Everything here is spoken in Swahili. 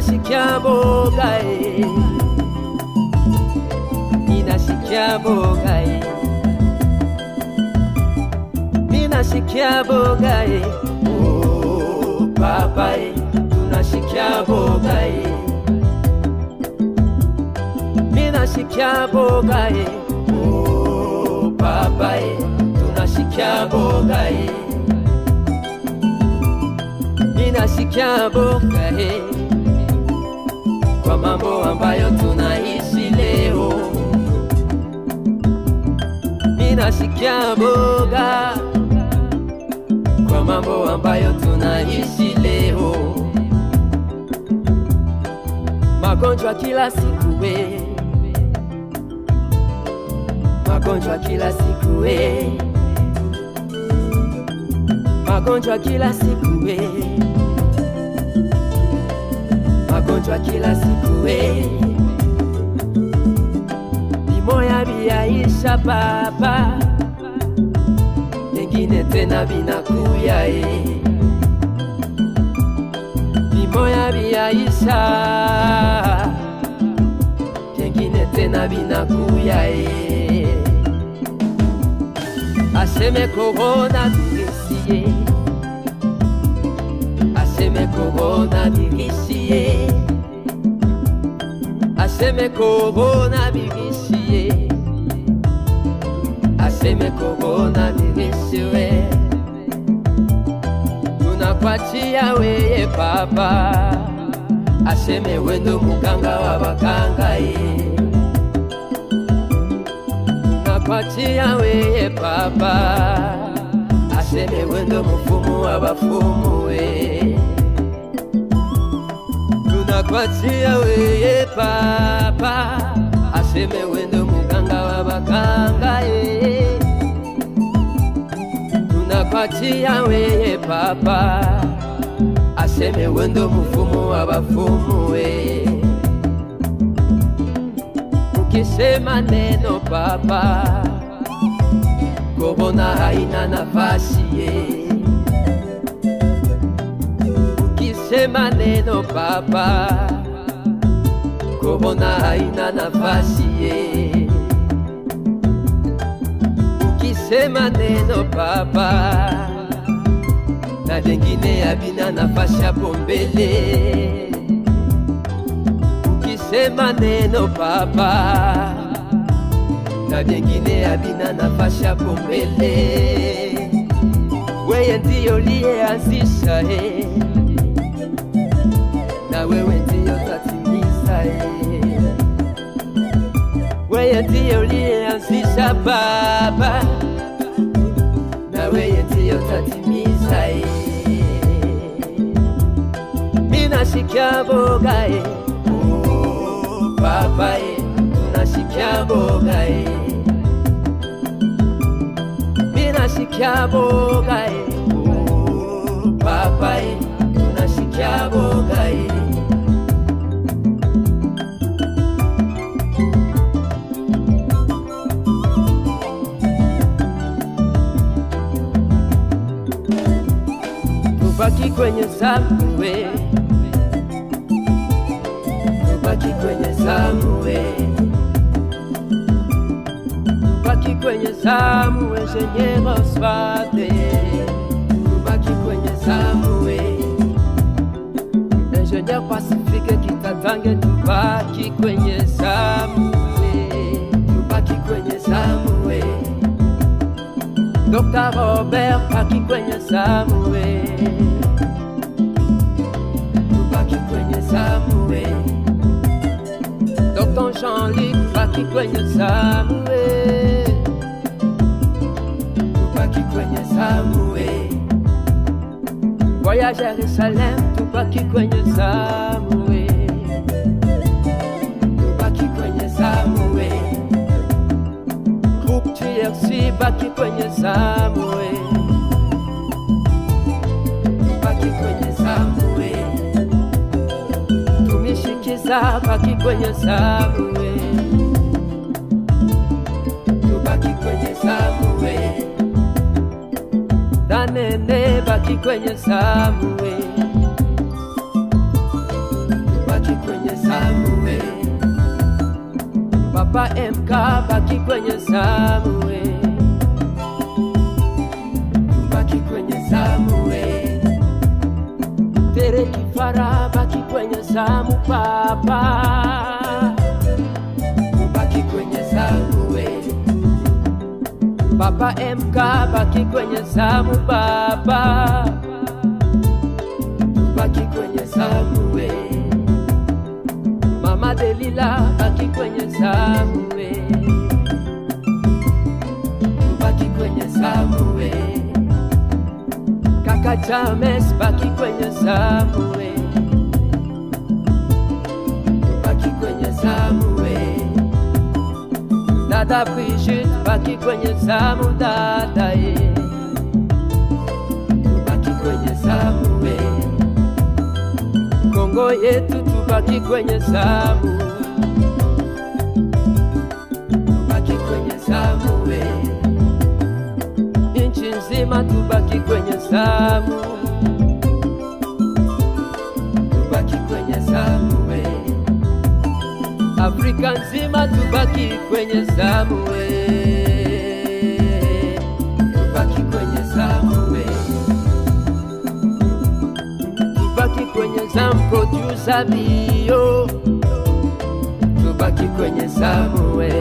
Ninasikia boga eh. Ninasikia boga eh. Ninasikia boga eh. Oh, papa eh. Tunasikia boga eh. Ninasikia boga eh. Oh, papa eh. Tunasikia boga eh. Ninasikia boga eh. Kwa mambo ambayo tunaishi leo Ninasikia boga Kwa mambo ambayo tunaishi leo Magonjwa kila siku we Magonjwa kila siku we Magonjwa kila siku we Magonjwa kila siku we Vimoya viyaisha baba Vingine tena vinakuya e Vimoya viyaisha Vingine tena vinakuya e Aseme korona virusi ye Aseme korona virusi ye Aseme korona virusi ye Aseme korona virusi we Tunakuachia weye baba Aseme wendo muganga wa baganga ye Tunakuachia weye baba Aseme wendo mfumu wa bafumu we Tunakuachia weye baba Aseme wendo muganga wa baganga ye Tunakuachia weye baba Aseme wendo mfumu wa bafumu we Ukisema neno baba Korona haina nafasi ye Ukisema neno baba Korona haina nafasi ye Ukisema neno baba Na vingine havina nafasi hapo mbele Ukisema neno baba Na vingine havina nafasi hapo mbele Weye ndiyo liyeanzisha eh na wewe ndiyo tatimiza eh. Wewe ndiyo uliyeanzisha Baba, na wewe ndiyo tatimiza eh. Minasikia boga eh. Oh, Baba eh. Tunasikia boga eh. Minasikia boga eh. Oh, Baba eh. Tunasikia boga eh. tubaki kwenye zamu we, tubaki kwenye zamu we, tubaki kwenye zamu we, Seigneur Oswald, tubaki kwenye zamu we, Ingenieur Pacifique Kitatange, tubaki kwenye zamu we, tubaki kwenye zamu we. Dr. Robert baki kwenye zamu we Tubaki kwenye zamu we Dr. Jean-Luc baki kwenye zamu we Tubaki kwenye zamu we Voyage Jerusalem tubaki kwenye zamu we Tubaki kwenye zamu we Groupe TRC baki kwenye zamu we Baki kwenye zamu we Tumishikiza baki kwenye zamu we Tubaki kwenye zamu we Danene baki kwenye zamu we Tubaki Papa MK baki kwenye zamu we. Baki kwenye zamu we. Tere Kifara baki kwenye zamu papa. Baki kwenye zamu we. Papa MK baki kwenye zamu baba. Baki kwenye zamu we. Mama Delila baki kwenye zamu we. Baki kwenye zamu we. Kaka James baki kwenye zamu we. Baki kwenye zamu we. Dada Brigitte baki kwenye zamu dada ye. Baki kwenye zamu we. Kongo yetu tubaki kwenye zamu. Tubaki kwenye zamu we. Nchi nzima tubaki kwenye zamu. Tubaki kwenye zamu we. Afrika nzima tubaki kwenye zamu we. Tubaki kwenye zamu we. Tubaki kwenye zamu producer bio. Tubaki kwenye zamu we.